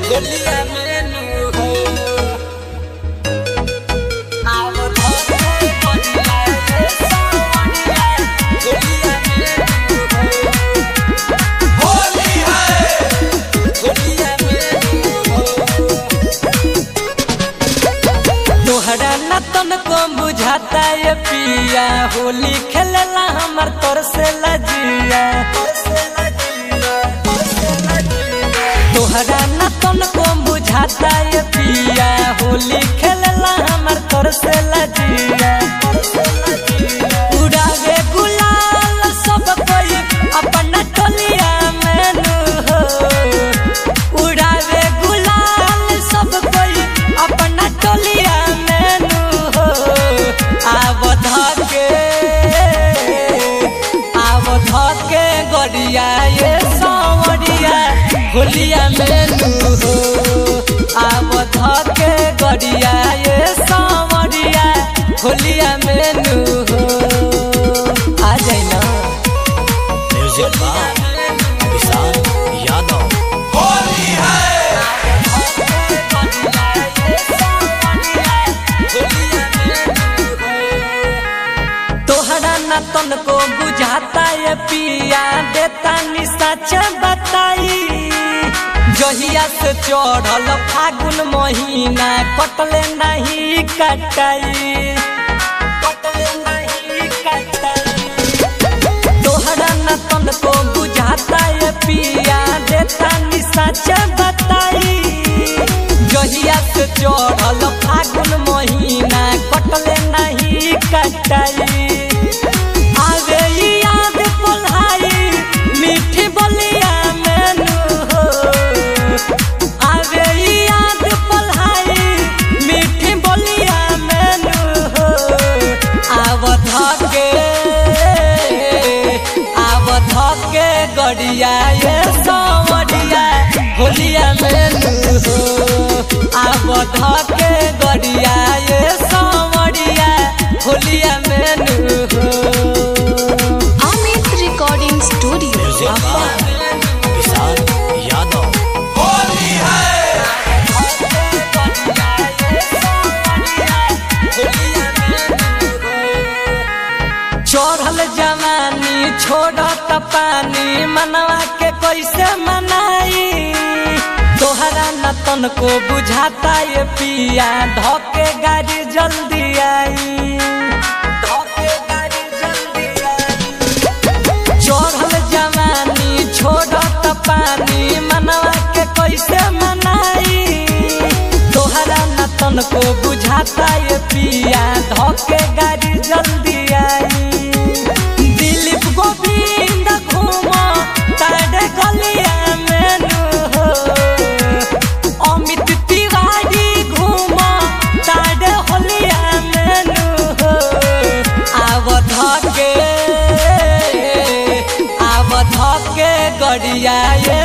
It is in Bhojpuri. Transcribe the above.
होलिया में नू हो आव धके बढ़िया ये सावनिया होलिया में नू हो होली है होलिया में नू हो तोहरा न तनको बुझाता ये पिया होली खेलेला हमर तोर से लजिया तोहरा न तनको बुझाता ये पिया होली खेलेला हमर तोर से लजिया उड़ावे गुलाल सब कोई अपना टोलिया में नु हो उड़ावे गुलाल सब कोई अपना टोलिया में नु हो आव धके आव धके गड़िया ये सावरिया होलिया में नु हो आव धके गड़िया ये सावरिया होलिया में नु हो आ जाई ना म्यूजिक बाय विशाल यादव तोहरा न तनको बुझाता ये पिया देता नि सच बताई जहिया से चढ़ल फागुन महीना कटले नहीं कटाई कटले नहीं कटाई तोहरा न तनको बुझाता ये पिया देता नि सच बताई जहिया से चढ़ल फागुन महीना कटले नहीं कटाई आवे ई याद पल्हाई मीठी बोलिया मेनू हो आवे ई याद पल्हाई मीठी बोलिया मेनू हो आव धके आव धके गड़िया ये सावरिया होलिया मेनू हो आव धके गड़िया ये सावरिया होलिया मेनू हो Amit Recording Studio. Music by Vishal Yadav चढ़ल जवानी छोड़त पानी मनवा के कैसे मनाई तोहरा न तनको बुझाता ये पिया धके गाड़ी जल्दी आई धके गाड़ी जल्दी आई चढ़ल जवानी छोड़त पानी मनवा के कैसे मनाई तोहरा न तनको बुझाता ये पिया धके गाड़ी जल्दी आई दिलीप गोविंद घूम तारे गलिया मेनू हो अमित तिवारी घूम तारे होलिया मेनू हो आव धके आव धके गड़िया ये